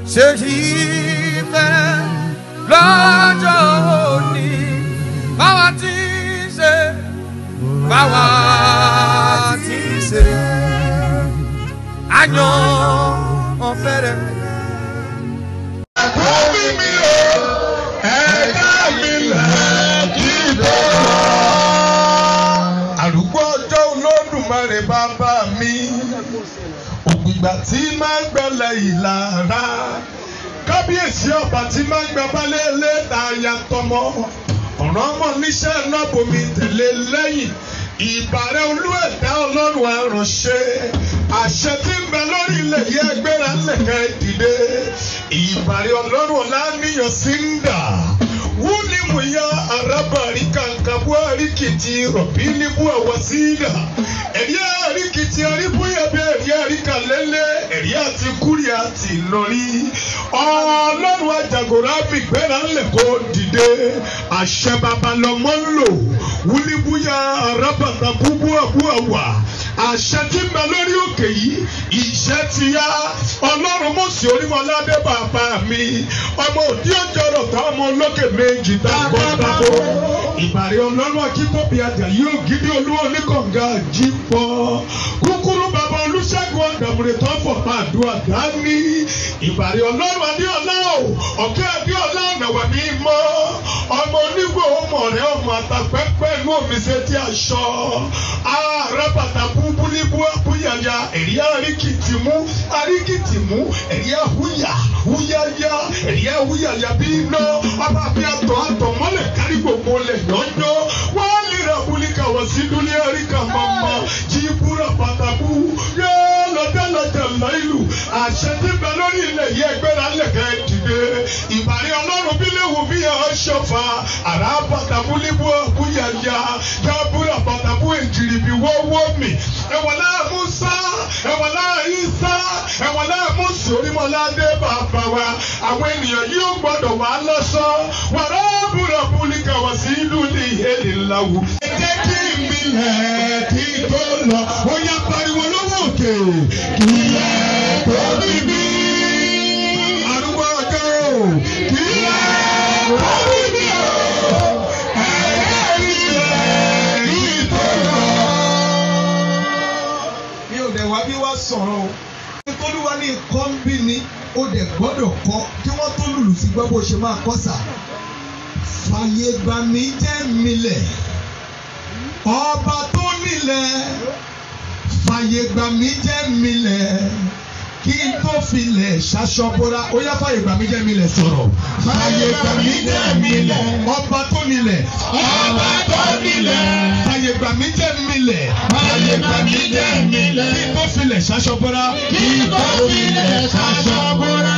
ṣe ìfẹ́ lọ́jọ́ òní báwa ti ṣe báwa ti ṣe àyàn ọ̀fẹ́rẹ́. Àkọ́bí mi o, ẹ̀dá mi lẹ̀ kí ló lọ. Àrùkọ ọjọ́ olódùmarè bàbá mi. Ògbìgbà tí máa ń gbẹlẹ̀ ìlara. Kábíyèsí ọba tí máa ń gba balẹ̀ lẹ́ta ayatọmọ. Ọ̀rọ̀ ọmọ níṣẹ́ náà bomi tẹ̀lé lẹ́yìn. Ìbàrẹ̀ olú ẹ̀dá ọlọ́run àránṣẹ́. Àṣẹ tí ń bẹ lórí ilẹ̀ yẹ gbéra lẹ̀kẹ́ dìde. Ìbàrẹ̀ ọlọ́run ọ̀làníyàn sí ń dà. Wúni mu ya arábàrí kàǹkà buhari kìtì rọ̀bì ní bú àwọ̀ sí dà. Ẹ̀rí àríkìtì aríbúyẹ̀ bí ẹ̀rí àríkà lélẹ̀ ẹ̀rí àti kúrì àti lórí. Ọlọ́run àjàgòrò àbí gbéra ńlẹ̀ kó dìde. Àṣẹ babalọ́mọ ń lò. Wúni búyà arábàtà búbú àbúàwà àṣẹ tí ń bẹ lórí òkè yìí ìṣẹ́ ti yá ọlọ́run mọ̀sí orímọ̀ládé bàbá mi ọmọ òdí ọjọ́rọ̀ tó ọmọ olókè méjì dábọ́dábọ́ ìbàrẹ̀ ọlọ́run akíkọ́bí àjà yóò gidi olúwo oníkànga jí pọ̀ kúkúrú bàbá olùṣègùn ọ̀dàmùrè tó fọ̀ pàdúrà dání ìbàrẹ̀ ọlọ́run adéọlá o ọ̀kẹ́ adéọlá ọ̀nàwà mi mọ́ ọmọ onígbò ọmọ rẹ ọmọ àtàpẹ́pẹ́ inú omi ṣe ti aṣọ ààrẹ bàtàkù búbúlíbú àbúyàyà ẹ̀rí àríkìtìmú àríkìtìmú ẹ̀rí àhúyà húyáyá ẹ̀rí àhúyàyà bí iná ọba bí àtọ̀ àtọ̀ mọ́lẹ̀ kárí gbogbo lẹ̀ yọ̀nyọ́ wọ́n lè ra búlíkà wọ́n sí dúlé àríkà mọ́mọ́ jí búra pàtàkù yóò lọ́dẹ̀ lọ́dẹ̀ láìlú àṣẹ tí bẹ lórí ilẹ̀ yẹ gbéra lẹ̀kẹ́ dìde ìbàrí ọlọ́run bí léwu bí ẹ ṣọfà àrà pàtàkù líbú àbúyàyà jábúra pàtàkù èjìrì bí wọ́wọ́ mi ẹ̀wọ̀lá musa ẹ̀wọ̀lá isa ẹ̀wọ̀lá musa onímọ̀ládé bàbá wa àwọn ènìyàn yóò gbọ́dọ̀ wá lọ́sọ́ wàrà búra búlíkà wá sí ìlú ní ìhélè ńláwù. ẹ jẹ́ kí mi lẹ̀ kí tó lọ ó yá pariwo lọ́wọ́ òkè kí lẹ̀ tó bí mi. arúgbó ọjọ́ kí lẹ̀ tó bí mi o. ẹ̀jẹ̀ mi lẹ̀ kí tó lọ mi ò dẹ̀ wá bí wá sọ̀rọ̀ o. nítorí ní nǹkan ń bí ni ó dẹ̀ gbọ́dọ̀ kọ́ kí wọ́n tó lùlù sí gbọ́ bó ṣe máa kọ́ sà. fàyè gbà mí jẹ́ milẹ̀ ọba tó nílẹ̀ fàyè gbà mí jẹ́ milẹ̀ kí n tó filẹ̀ ṣaṣọ́bọ́ra ó yá fàyè gbà mí jẹ́ milẹ̀ sọ̀rọ̀. fàyè gbà mí jẹ́ milẹ̀ ọba tó nílẹ̀ ọba tó nílẹ̀. fàyè gbà mí jẹ́ milẹ̀ Fàyè gbà mí jẹ́ milẹ̀. kí n tó filẹ̀ ṣaṣọ́bọ́ra. Kí n tó filẹ̀ ṣaṣọ́bọ́ra.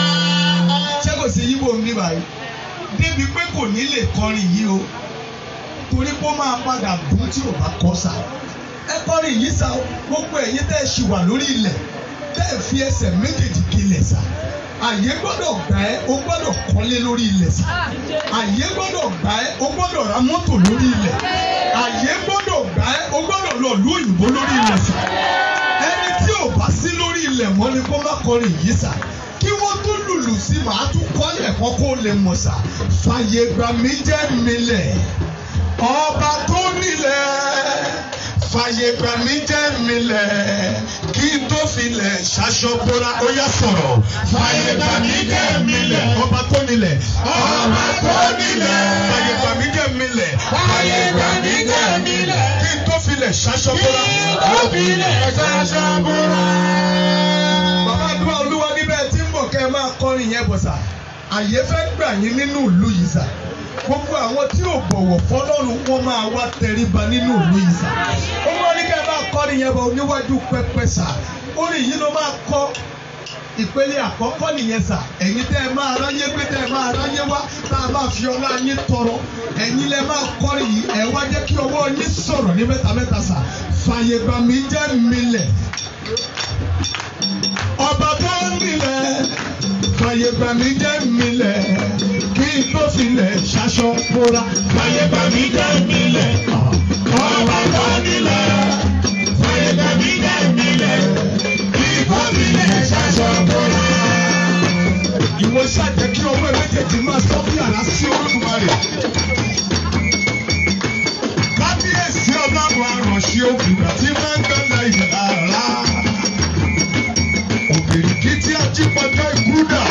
ṣé kò sí yíbo ń bí báyìí débi pé kò ní lè kọrin yìí o torí pé ó máa padà dùn tí ò bá kọ sá ẹ kọrin yìí sá o gbogbo ẹ̀yin tẹ́ ẹ ṣì wà lórí ilẹ̀ tẹ́ ẹ fi ẹsẹ̀ méjèèjì kílẹ̀ sá àyè gbọ́dọ̀ gbà ẹ́ o gbọ́dọ̀ kọ́lé lórí ilẹ̀ sá àyè gbọ́dọ̀ gbà ẹ́ o gbọ́dọ̀ ra mọ́tò lórí ilẹ̀ àyè gbọ́dọ̀ gbà ẹ́ o gbọ́dọ̀ lọ lú òyìnbó lórí ilẹ̀ sá ẹni tí ò bá sí lórí ilẹ̀ mọ́ ni kó má kọrin yìí sá kí wọ́n tún lùlù sí màá tún kọ́lẹ̀ kọ́ kó lè mọ̀ sá fàyè gbà mí jẹ́ milẹ̀ ọba tó nílẹ̀ fàyè gbà mí jẹ́ milẹ̀ kí n tó filẹ̀ ṣaṣọ bóra ó yá sọ̀rọ̀ Fàyè gbà mí jẹ́ milẹ̀. ọba tó nílẹ̀ Ọba tó nílẹ̀. fàyè gbà mí jẹ́ milẹ̀ Fàyè gbà mí jẹ́ milẹ̀. kí n tó filẹ̀ ṣaṣọ bóra. Kí n tó filẹ̀ ṣaṣọ́bọ́ra. bàbá àdúrà olúwa níbẹ̀ tí ń bọ̀ kẹ́ ẹ máa kọrin yẹn bọ̀ sà àyè fẹ́ gbà yín nínú ìlú yìí sà gbogbo àwọn tí ò bọ̀wọ̀ fọlọ́run wọn máa wá tẹríba nínú ìlú yìí sà ó wọ́n ní kẹ́ ẹ máa kọrin yẹn bọ̀ níwájú pẹpẹ sà orin yìí ló máa kọ́ ìpele àkọ́kọ́ nìyẹn sà ẹ̀yin tẹ́ ẹ máa ráyé gbé tẹ́ ẹ máa ráyé wá tá a máa fi ọlá yín tọrọ ẹ̀yin lẹ máa kọrin yìí ẹ̀ wá jẹ́ kí ọwọ́ yín sọ̀rọ̀ ní mẹ́ta mẹ́ta sà fàyè gbà mí jẹ́ milẹ̀ ọba tó nílẹ̀ fàyè gbà mí jẹ́ milẹ̀ kí n tó filẹ̀ ṣaṣọ bóra. Fàyè gbà mí jẹ́ milẹ̀. Ọba tó nílẹ̀. Fàyè gbà mí jẹ́ milẹ̀. Kí n tó filẹ̀ ṣaṣọ́bọ́ra. méjèèjì máa sọ bí àrá sí olódùmarè. kábíyèsí ọlọ́run aránṣẹ́ òkùnkà tí máa ń gbẹ́lẹ̀ ìlara. òbèrìkì tí a jí pọjọ́ ìkúdà.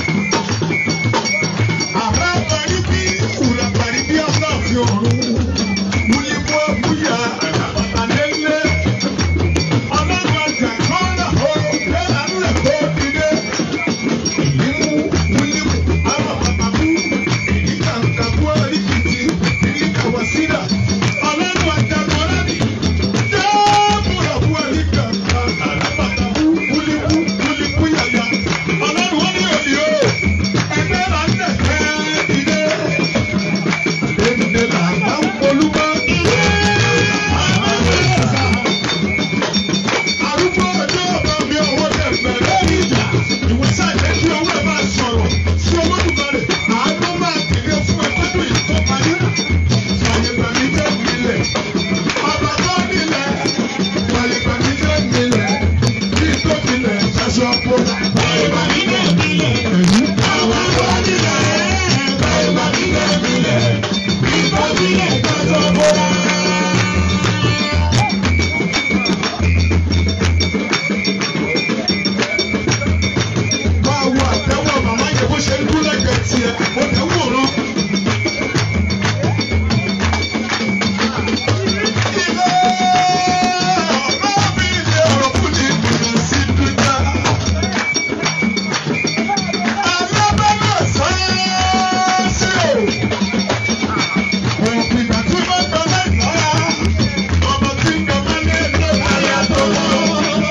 àrà parí bí ìwúrà parí bí ọlọ́ọ̀fin ọ̀run. wúlímú ẹ̀kúyà àràbàtà lélẹ̀. ọlọ́run àjà kọ́ńdà ó lẹ́la ńlẹ̀ kó dìde. ìlímú wúlímú àràbàtàkú. ìdíkàǹkàkú àríkìtì ìdíkàwásídà. ọlọ́run àjà kọ́ńdà ní. jẹ́ẹ́bùrà bú àríkàǹkà àràbàtàkú wúlímú wúlímú yàyà. ọlọ́run wọ́n ní òní o. ẹgbẹ́ là ń lẹ̀ kẹ́ dìde. Èdè là ń bá ń polúmọ́. Arúgbó ọjọ́ ọba mi ọwọ́ dẹ̀ bẹ̀rẹ̀ ní ìjà. Ìwé sáyẹ̀ kí ọwọ́ ẹ̀ máa sọ̀rọ̀ sí Olódùmarè. Àánú máa dìde fún ẹ tọ́jú ìtọ́parí. Fàyègbà mi jẹ́ ìmìlẹ̀. Ọba tó nílẹ̀. Fàyègbà mi jẹ́ ìmìlẹ̀. Bí tó nílẹ̀ ṣaṣọ po. Fàyègbà mi jẹ́ ìmìlẹ̀. Ọba tó nílẹ̀. Fàyègbà mi jẹ́ ìmìlẹ̀. Bí tó nílẹ̀ ṣaṣọ po. máa wo àtẹ́wọ́ màmá yẹn bó ṣe ń dún lẹ́gbẹ̀ẹ́ tiẹ̀ ó tẹ̀ wò rán. ilé ọ̀rọ̀ mi ilé ọ̀rọ̀ fún mi kùnà sí dúdá. alábẹ́lẹ̀ sáásì o. òpin ìgbà tí wọ́n gbọ́ lẹ́yìn ọmọ tí ń gbọ́ mọ́lẹ́ lọ́wọ́ ayàtọ̀ wọn.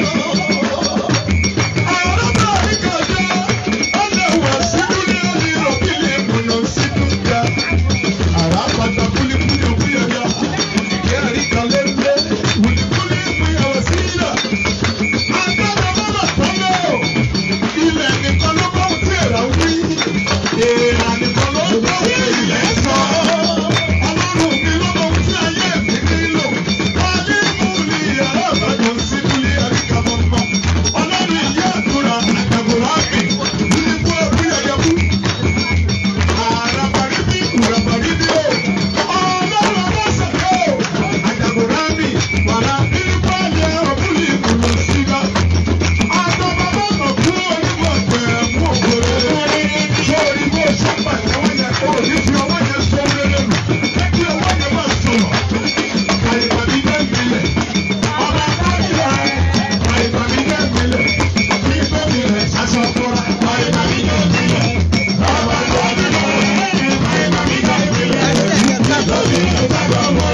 Ọlọ́run ìyá àdúrà àtàkùrọ̀ àmì nígbà òbí ẹ̀yẹ fún àràbàríbí ìràbàríbí o ọlọ́run ọlọ́sàkó àjàgùnrámì wàrà nípa ilẹ̀ ọ̀bùnì ìkùnà síga àtọ́bàbọ̀nà fún onímọ̀ pẹ̀ mú òkúrẹ́ sórí bó ṣe pàtẹ́wọ́ yẹn kó o ní fi ọwọ́ yẹn sọ rere nù kí ọwọ́ yẹn máa sọ̀rọ̀ àyèbàmí jẹ́ ìpìlẹ̀ ọba káàkiri àyèbàmí jẹ́ ìpìlẹ̀ bí gómìnà aṣọ fúnra àyèbàmí jẹ́ ìpìlẹ̀ ọba káàkiri àyèbàmí jẹ́ ìpìlẹ̀ bí gómìnà aṣọ fúnra.